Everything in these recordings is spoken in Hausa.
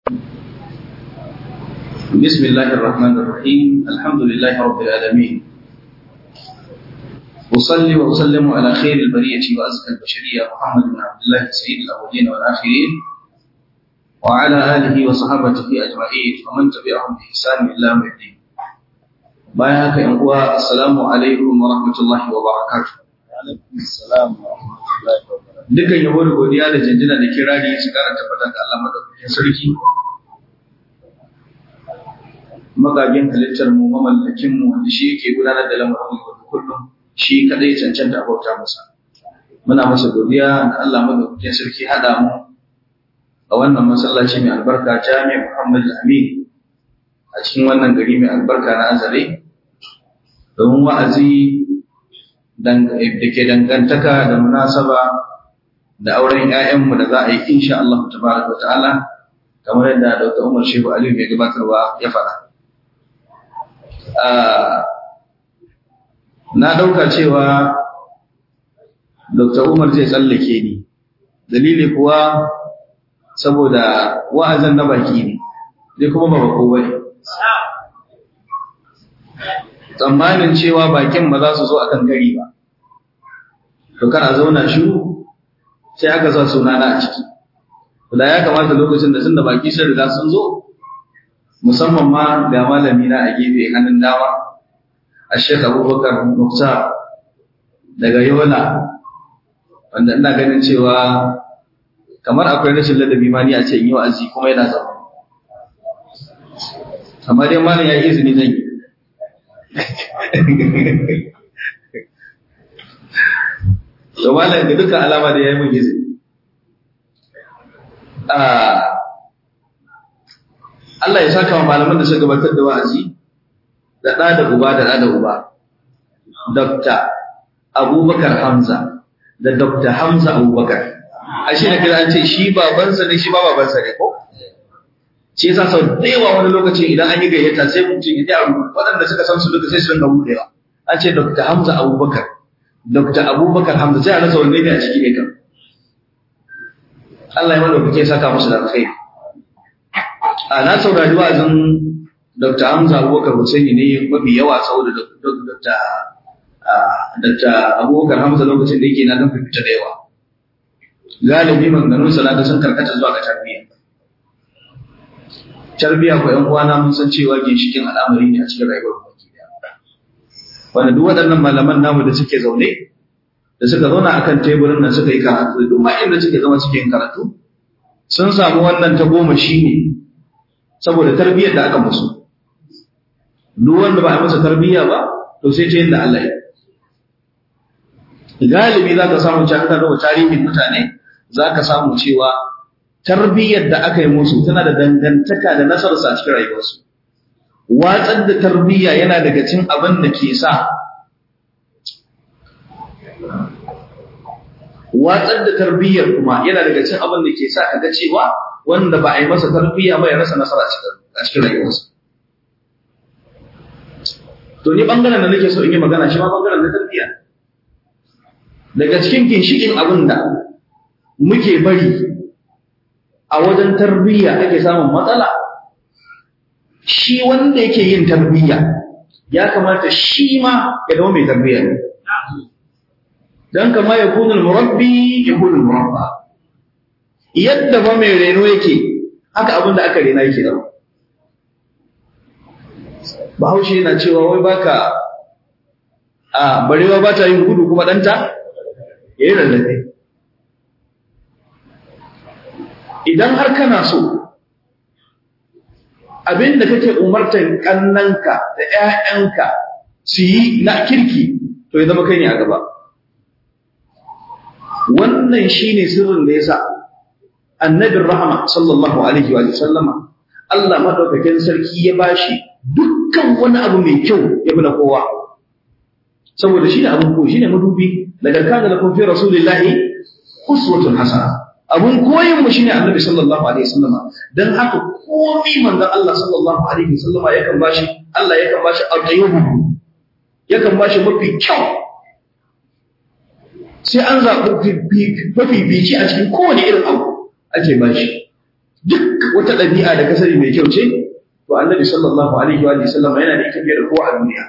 بسم الله الرحمن الرحيم الحمد لله رب العالمين أصلي وأسلم على خير البرية وأزكى البشرية محمد بن عبد الله سيد الأولين والآخرين وعلى آله وصحابته أجمعين ومن تبعهم بإحسان إلى يوم الدين bayan haka ‘yan uwa assalamu alaikum wa rahmatullahi wa barakatuh. Dukkan yabo da godiya da jinjina da kirari su kara tabbatar da Allah madaukakin sarki. Magagin halittar mu mamallakin mu wanda shi yake gudanar da lamarin mu kullum shi kadai cancanta bauta masa. Muna masa godiya da Allah madaukakin sarki hada mu a wannan masallaci mai albarka Jami'a Muhammad Amin a cikin wannan gari mai albarka na Azare. domin wa'azi da ke dangantaka da munasaba da auren ‘ya'yanmu da za a yi insha Allah ta baraka wa ta'ala kamar yadda Dr. Umar Shehu Aliyu mai gabatarwa ya fara. Na ɗauka cewa Dr. Umar zai tsallake ni, dalili kuwa saboda wa'azan na baki ne, zai kuma ba bako bane. tsammanin cewa bakin ba za su zo akan gari ba to kana zauna shiru sai aka sa suna na a ciki da ya kamata lokacin da sun da baki sun riga sun zo musamman ma ga malami na a gefe hannun dama a shek abubakar mukta daga yola wanda ina ganin cewa kamar akwai rashin ladabi ma ni a ce in yi wa'azi kuma yana zama amma dai malam ya yi izini zan yi to malam ga dukkan alama da yayi mun izini Allah ya saka wa malaman da suka gabatar da wa'azi da ɗa da uba da ɗa da uba Dr. Abubakar Hamza da Dr. Hamza Abubakar a shi na kira an ce shi babansa ne shi ba babansa ne ko shi yasa sau da yawa wani lokaci idan an yi gayyata sai mutum ya ji waɗanda suka san su duka sai su rinka buɗewa an ce Dr. Hamza Abubakar Dr. Abubakar Hamza sai a rasa wanne ne a ciki ne kan Allah ya mana kuke saka musu da alkhairi a na saurari wa'azin Dr. Hamza Abubakar Hussaini ne mafi yawa saboda Dr. Dr. Abubakar Hamza lokacin da yake na dan fita da yawa galibi maganganun salata sun karkata zuwa ga tarbiyya tarbiya ko ƴan uwana mun san cewa ginshikin al'amari ne a cikin rayuwar mu baki daya wanda duk waɗannan malaman namu da suke zaune da suka zauna akan teburin nan suka yi karatu duk ma inda suke zama suke yin karatu sun samu wannan ta goma shi ne saboda tarbiyyar da aka musu duk wanda ba a masa tarbiyya ba to sai ta yadda Allah ya galibi za ka samu cewa da tarihin mutane za ka samu cewa tarbiyyar da aka yi musu tana da dangantaka da nasararsa a cikin rayuwarsu watsar da tarbiyya yana daga cin abin da ke sa watsar da tarbiyyar kuma yana daga cin abin da ke sa kaga cewa wanda ba a yi masa tarbiyya ba ya rasa nasara a cikin rayuwarsa to ni bangaren da nake so in yi magana shi ma bangaren na tarbiyya daga cikin ginshikin abin da muke bari a wajen tarbiyya ake samun matsala shi wanda yake yin tarbiyya ya kamata shi ma ya zama mai tarbiyya ne dan kama ya kunul murabbi ya kunul murabba yadda ba mai reno yake haka abin da aka rena yake da bahaushe yana cewa wai baka a barewa ba ta yin gudu kuma ɗanta ya yi rarrafe idan har kana so abin da kake umartar kannanka da ‘ya'yanka su yi na kirki to ya zama kai ne a gaba wannan shi ne sirrin da ya sa annabin rahama sallallahu alaihi wa sallama Allah maɗaukakin sarki ya bashi dukkan wani abu mai kyau ya fi na kowa saboda shi ne abin ko shi ne madubi daga kana da kun fi rasulillahi uswatun hasana abun koyin mu shine annabi sallallahu alaihi wasallama dan haka komai manzon Allah sallallahu alaihi wasallama yakan bashi Allah yakan bashi al-tayyib yakan bashi mafi kyau sai an zaɓi mafi bici a cikin kowane irin abu ake bashi duk wata ɗabi'a da ka sani mai kyau ce to annabi sallallahu alaihi wa sallam yana da ita fiye da kowa a duniya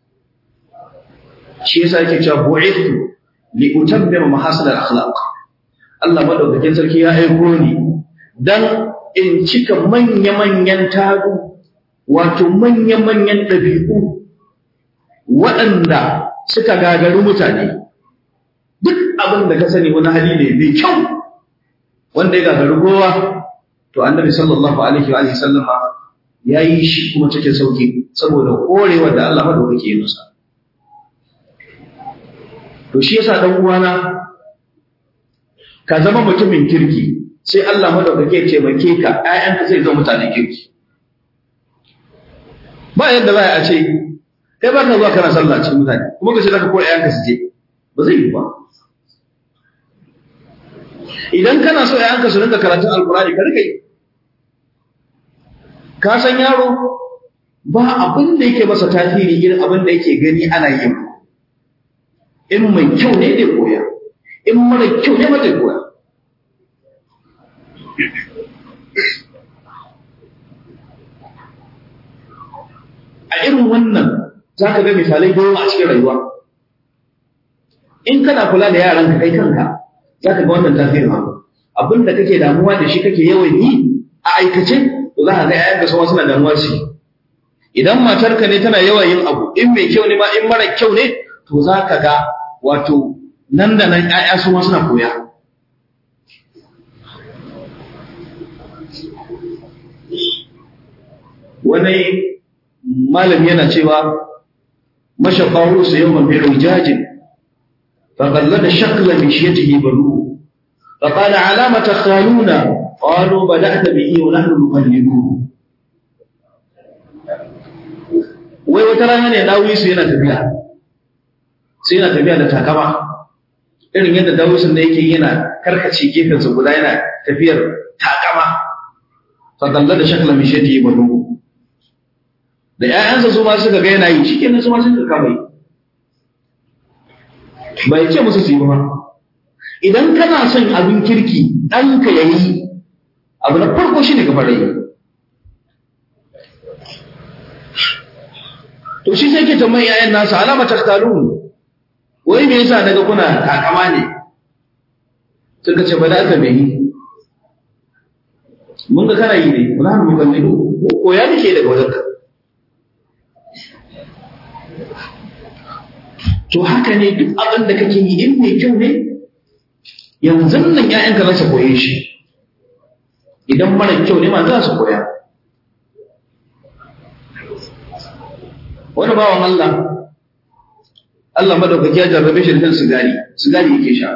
shi yasa yake cewa bu'ithu li utammima mahasin al-akhlaq Allah madaukakin sarki ya aiko ni dan in cika manya-manyan tagu wato manya-manyan ɗabi'u waɗanda suka gagaru mutane duk abin da ka sani wani hali ne mai kyau wanda ya gagaru kowa to annabi sallallahu alaihi wa sallama ya yi shi kuma cikin sauki saboda korewa da Allah madaukake ya masa to shi yasa dan uwana ka zama mutumin kirki sai Allah madaukake ya taimake ka ƴaƴanka zai zama mutanen kirki ba yadda za a ce kai ba ka zuwa kana sallah cikin mutane kuma ka ce zaka koya ƴaƴanka su je ba zai yi ba idan kana so ƴaƴanka su rinka karatun alkurani ka rika yi ka san yaro ba abin da yake masa tasiri irin abin da yake gani ana yi in mai kyau ne zai koya in mara kyau ne ba zai koya a irin wannan za ka ga misalai da yawa a cikin rayuwa in kana kula da yaran ka kai kanka za ka ga wannan tasirin abu abin da kake damuwa da shi kake yawan yi a aikace to za ka ga yayan da suna damuwa shi idan matarka ne tana yawan yin abu in mai kyau ne ma in mara kyau ne to za ka ga wato nan da nan ƴaƴa su ma suna koya wani malami yana cewa mashaqqahu su yawman bi hujajin فقلد شكل مشيته بنوه فقال علامة خالونا قالوا بدأت به ونحن نقلبه wai wata rana ne dawisu yana tafiya sai yana tafiya da takama irin yadda dawisun da yake yana karkace gefensa guda yana tafiyar takama fadalla da shakla mai shati ba nugu da ƴaƴansa su ma suka ga yana yi shikenan su ma suka kama yi bai ce musu su yi ba idan kana son abin kirki ɗanka ya yi abu na farko shi ne gaba da yi to shi sai ke tambayin yayan nasa alama taktalun wai me yasa daga kuna takama ne suka ce ba da aka mai yi mun ga kana yi ne muna hannu kan ido ko ya nake daga wajenka to haka ne duk abin da kake yi in mai kyau ne yanzu nan ƴaƴanka za su koye shi idan mara kyau ne ma za su koya wani bawan Allah Allah madaukaki ya jarrabe shi da shan sigari sigari yake sha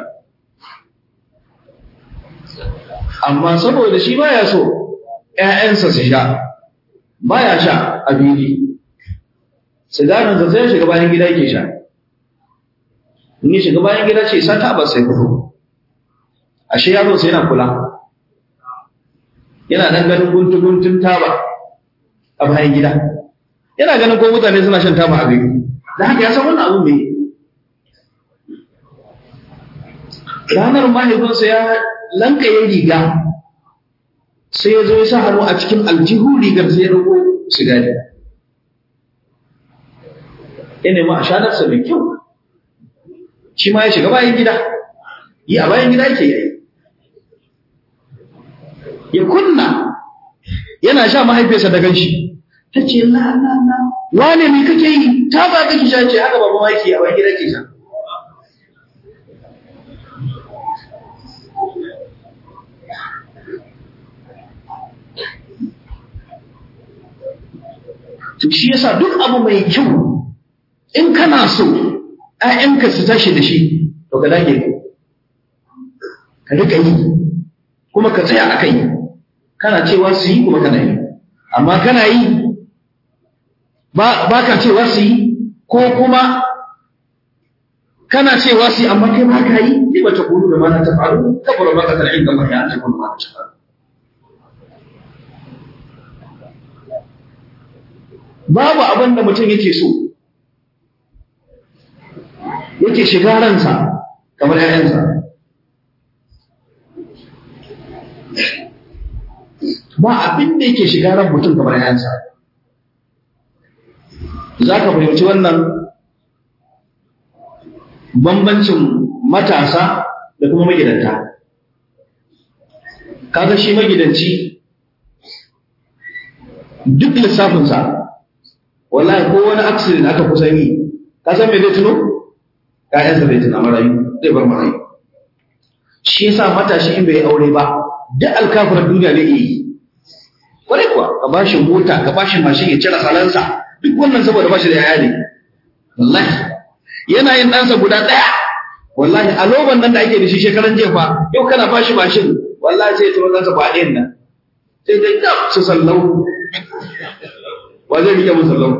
amma saboda shi baya so ƴaƴansa su sha baya sha a fili sigarin sa sai shiga bayan gida yake sha in ya shiga bayan gida ce sata ba sai fito ashe yaro sai yana kula yana dan ganin guntu guntun taba a bayan gida yana ganin ko mutane suna shan taba a gari da haka ya san wannan abu mai ranar mahaifinsa ya lankaye riga sai ya zo ya sa hannu a cikin aljihu rigar sai ya rago sigari ya nemi a shanarsa mai kyau shi ma ya shiga bayan gida yi a bayan gida ke yi ya kunna yana sha mahaifiyarsa da ganshi ta ce la la la wane me kake yi ta ba kake sha ce haka babu maki a bayan gida ke sha to shi yasa duk abu mai kyau in kana so ‘ya'yanka su tashi da shi, to ka dage ka rika yi, kuma ka tsaya a kai, kana cewa su yi kuma kana yi, amma kana yi ba ka cewa su yi ko kuma kana cewa su yi amma kai ba ka yi, ne ba ta kuru da mana ta faru, ta faru ba ka kar'in da mai ta kuru ma ta faru. Babu abin da mutum yake so, yake shiga ransa kamar ‘ya'yansa. ba abin da yake shiga ran mutum kamar yansa za ka fahimci wannan bambancin matasa da kuma magidanta kaga shi magidanci duk lissafinsa wallahi ko wani accident aka kusa yi ka san me zai tuno ƴaƴansa zai tuna marayu zai bar marayu shi yasa matashi in bai aure ba duk alkafirar duniya zai iya yi kwarai kuwa ka ba shi mota ka ba shi mashin ya cire salansa duk wannan saboda ba shi da yaya ne wallahi yana yin ɗansa guda ɗaya wallahi a loban nan da ake da shi shekaran jefa yau kana ba shi mashin wallahi sai ya turo ɗansa ba ɗayan nan sai dai gab su sallau wa zai rike musu sallau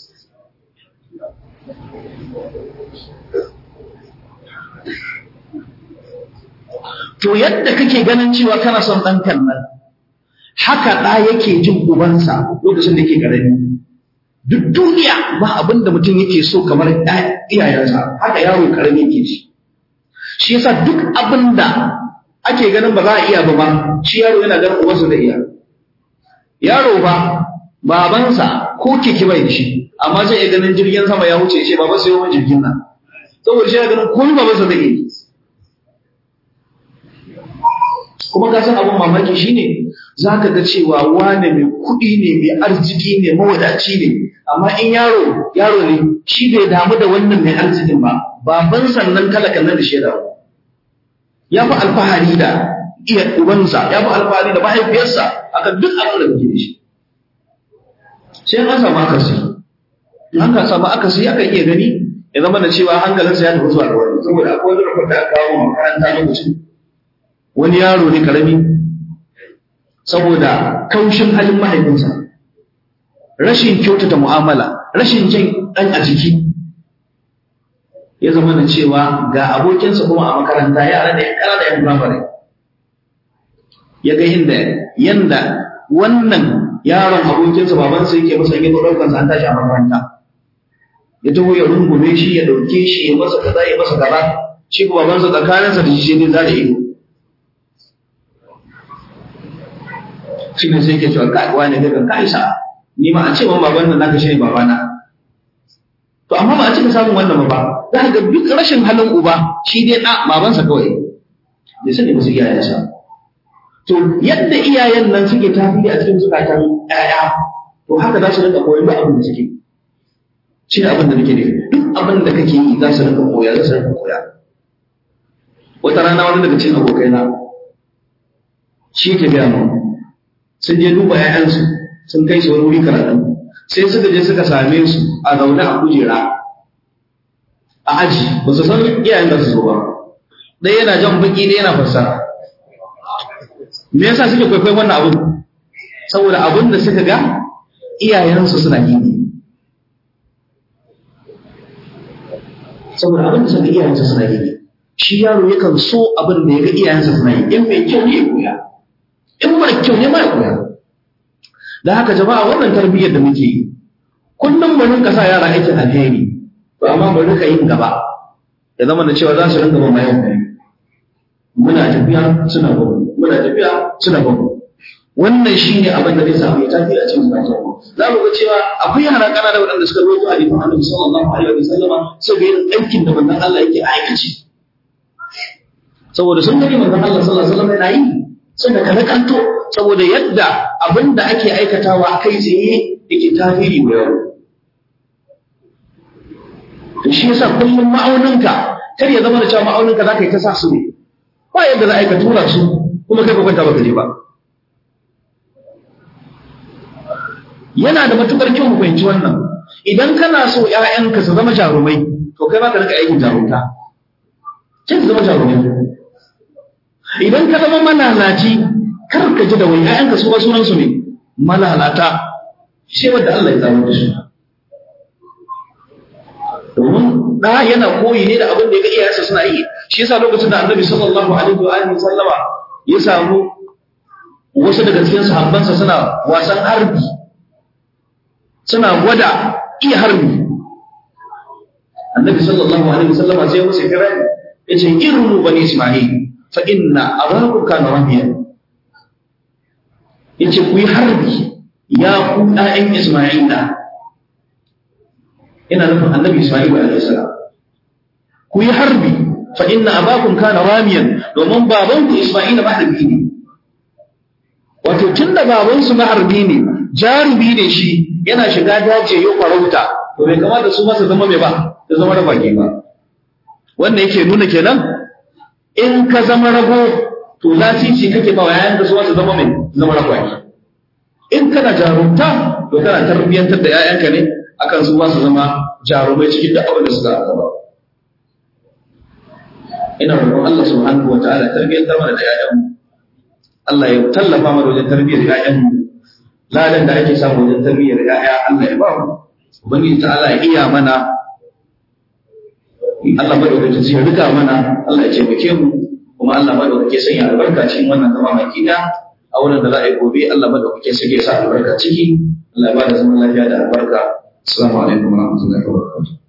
to yadda kake ganin cewa kana son ɗankan nan haka ɗa yake jin ubansa lokacin da yake ƙarami duk duniya ba abin da mutum yake so kamar iyayensa haka yaro ƙarami yake shi shi yasa duk abin da ake ganin ba za a iya ba ba shi yaro yana ganin ubansa da iya yaro ba babansa ko keke bai da shi amma zai iya ganin jirgin sama ya wuce shi baba sai yawan jirgin nan saboda shi yana ganin komai babansa da iya kuma ka san abin mamaki shine za ka ga cewa wane mai kuɗi ne mai arziki ne mawadaci ne amma in yaro yaro ne shi bai damu da wannan mai arzikin ba baban sannan talakan nan da shi da ya fi alfahari da iya ubansa ya fi alfahari da mahaifiyarsa akan duk abin da kake da shi sai an samu akasi an ka samu akasi aka iya gani ya zama da cewa hankalinsa ya tafi zuwa ga wani saboda akwai wani rukun da aka kawo makaranta lokacin wani yaro ne karami saboda kaushin halin mahaifinsa rashin kyautata mu'amala rashin jin ɗan a jiki ya zama da cewa ga abokinsa kuma a makaranta yara da yara da yan firamare ya ga inda yanda wannan yaron abokinsa babansa yake masa yake ɗaukansa an tashi a makaranta ya taho ya rungume shi ya ɗauke shi ya masa kaza ya masa kaza shi kuma babansa tsakaninsa da shi ne za da ido shi ne sai ke cewa kai wani daga kai sa ni ma a ce man baban nan naka shine babana to amma ba a cika samun wannan ba za ka ga duk rashin halin uba shi dai da babansa kawai bai sani ba su iyayensa to yadda iyayen nan suke tasiri a cikin zukatan ƴaƴa to haka za su rinka koyon duk abin da suke shi ne abin da nake nufi duk abin da kake yi za su rinka koya za su rinka koya wata rana wani daga cikin abokaina shi ke gaya mu sun je duba ‘ya'yansu sun kai su wani wuri karatu sai suka je suka same su a zaune a kujera a aji ba su san iyayen da su zo ba ɗaya yana jan baki ɗaya yana fassara me yasa suke kwaikwayon wannan abin saboda abin da suka ga iyayensu suna yi ne saboda abin da suka ga iyayensu suna yi ne shi yaro yakan so abin da ya ga iyayensa suna yi in mai kyau ne ya koya in mara kyau ne mara koya da haka jama'a wannan tarbiyyar da muke yi kullum mu rinka sa yara aikin alheri to amma mu rinka yin gaba ya zama da cewa za su rinka ba bayan kai muna tafiya suna bamu muna tafiya suna bamu wannan shine abin da zai samu ya tafi a cikin zuciyar mu za mu ga cewa akwai yara kanana waɗanda suka rawaito a jikin Annabi sallallahu alaihi wa sallama saboda yin aikin da manzon Allah yake aikaci saboda sun gani manzon Allah sallallahu alaihi wa sallam yana yi suka kada kanto saboda yadda abin da ake aikatawa kai tsaye yake tasiri wa yaro to shi yasa kullum ma'auninka kar ya zama da cewa ma'auninka za ka yi ta sa su ne ba yadda za a yi ka tura su kuma kai ka kwanta baka je ba yana da matukar kyau mu fahimci wannan idan kana so ƴaƴanka su zama jarumai to kai ma ka rika aikin jarumta sai su zama jarumai idan ka zama malalaci kar ka ji da wani ƴaƴanka su ba sunan su ne malalata sai wanda Allah ya zama da su domin da yana koyi ne da abin da ya ga iyayensa suna yi shi yasa lokacin da Annabi sallallahu alaihi wa alihi sallama ya samu wasu daga cikin sahabbansa suna wasan harbi suna gwada iya harbi Annabi sallallahu alaihi wa sallama sai musu kira yace irnu bani Isma'il fa inna abakum kana rabiya yace ku yi harbi ya ku ɗayan Isma'ila ina nufin annabi Isma'il alaihi salam ku yi harbi fa inna abakum kana ramiyan domin babanku Isma'ila maharbi ne wato tunda babansu maharbi ne jarumi ne shi yana shiga daji ya farauta to bai kamata su masa zama mai ba da zama da baki ba wannan yake nuna kenan in ka zama rago to lasici kake ba yayan da su masa zama mai zama ragwaki in kana jarumta to kana tarbiyyantar da 'ya'yanka ne akan su su zama jarumai cikin da abin da suka gaba ina roƙon Allah subhanahu wataala tarbiyyantar mana da 'ya'yanmu Allah ya tallafa mana wajen tarbiyyar 'ya'yanmu ladan da ake samu wajen tarbiyyar 'ya'ya Allah ya ba mu ubangiji ta Allah ya iya mana Allah madaukakin sai ya rika mana Allah ya taimake mu kuma Allah madaukake sanya albarka cikin wannan zama baki da a wurin da za a yi gobe Allah madaukake sai ya sa albarka ciki Allah ya ba da zaman lafiya da albarka assalamu alaikum warahmatullahi wabarakatuh